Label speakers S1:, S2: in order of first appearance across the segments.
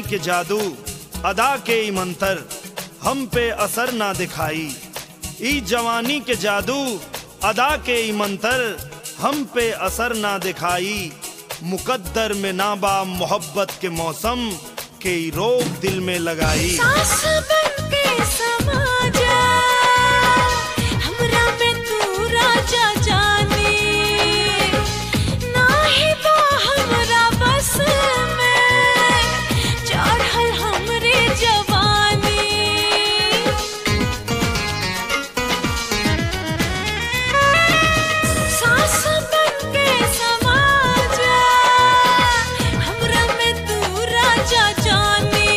S1: के जादू अदा के ई मंतर हम पे असर ना दिखाई ई जवानी के जादू अदा के ई मंतर हम पे असर ना दिखाई मुकद्दर में नाबा मोहब्बत के मौसम के ई रोग दिल में लगाई
S2: सास बन के समा जा हमरा में तू राजा जाने नाही बा हमरा बस में चढ़ल हमरे जवानी सास बन के समा जा हमरा में तू राजा जाने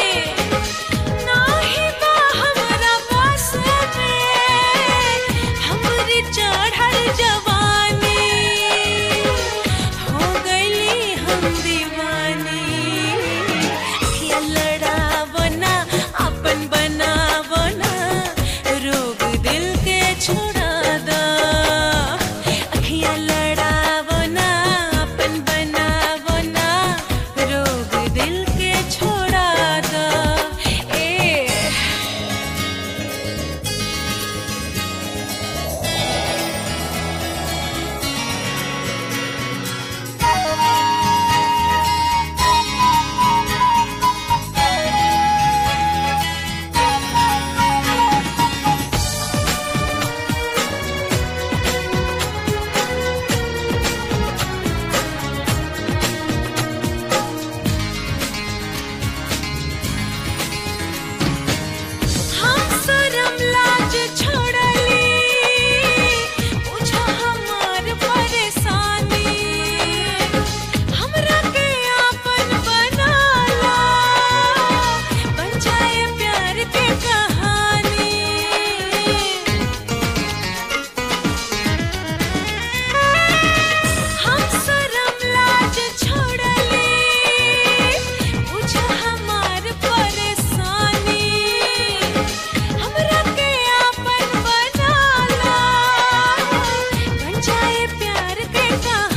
S2: नाही बा हमरा पास में हमरी चढ़ल जवानी हो गईली हम दीवानी अखियाँ लड़ावना अपन बनावना रोग दिल के छोड़ा दा अखियाँ लड़ावना अपन बनावना रोग दिल के छोड़ा दा ए हम शरम लाज छोड़ली पूछो हमार परेशानी हमरा के आपन बनाला बन जाए प्यार के कहानी हम शरम लाज छोड़ली पूछो हमार परेशानी हमरा के आपन बनाला बन जाए प्यार के कहानी